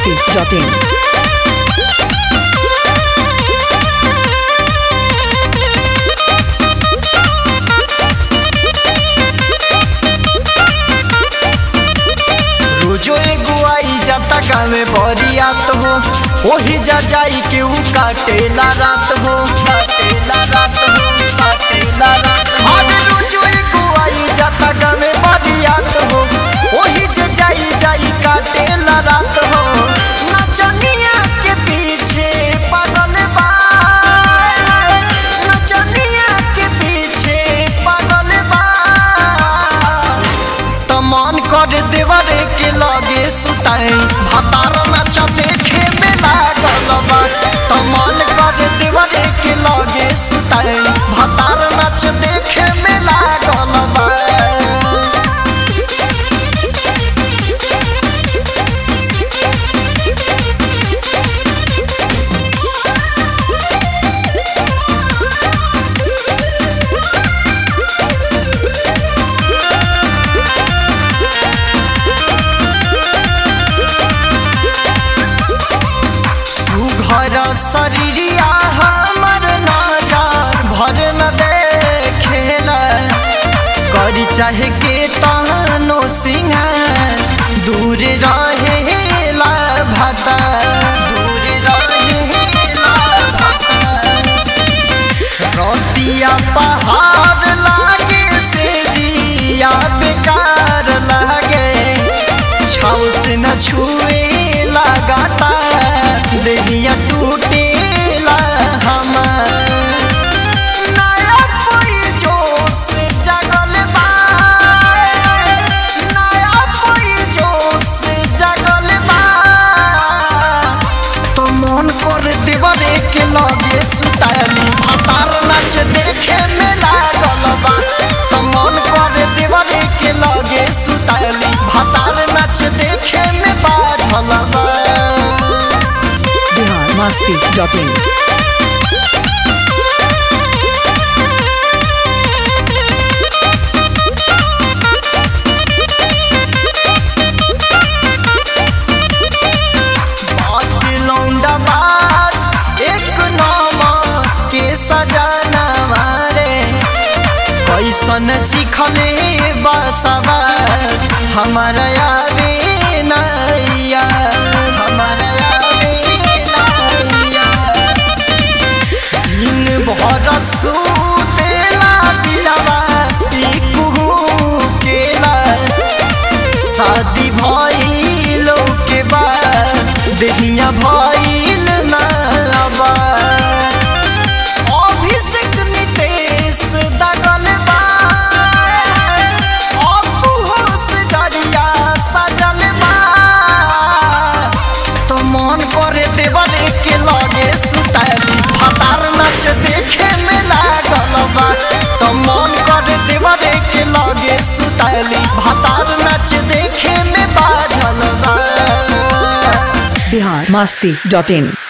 masti.in. रोजो एगो आई जाता गावे बरियात हो ओही जा जाई के ऊ काटेला रात हो काटेला रात हो काटेला रात हो अरे रोजो एगो आई जाता गावे बरियात हो ओही जा जाई जाई काटेला रात हो नचनिया के पीछे पागल बा नचनिया के पीछे पागल बा त मन कर देवरे के लगे सुताई भातार नाच देखे में लागल बा त मन कर देवरे के लगे सुताई भातार नाच देखे में लागल बा सुघर शरीरिया हमर नजर भर न देखेला करी चाहे के तहनो सिंगार दूर रहेला भता दूर रहेला भता रतिया पहाड़ लागे से जिया बेकार लागे छाव से न छुए लगाता देहिया टूटेला हमार नया कोई जोश जगल बा नया कोई जोश जगल बा तो मन कर देवरे के लगे सुताली भातार नाच देखे में लागल बा तो मन कर देवरे के लगे सुताली भातार नाच देखे में बाझल बा Bihar masti.in. बात लौंडा बाज एक नामा के सजाना मारे कैसन चिखले बसवा हमारा आवे नैया हमारा आवे नैया दिन भर सुतेला दिलवा ई कुहू केला शादी भइलो के बाद देहिया भइल ना बा अभिषेक नितेश दगल बा अपू होश जरिया सजल बा तो मन करे देवरे के लगे सुताली भातार नाच देखे में लागल बा तो मन करे देवरे के लगे सुताली भातार नाच देखे में बाझल बा Bihar masti.in.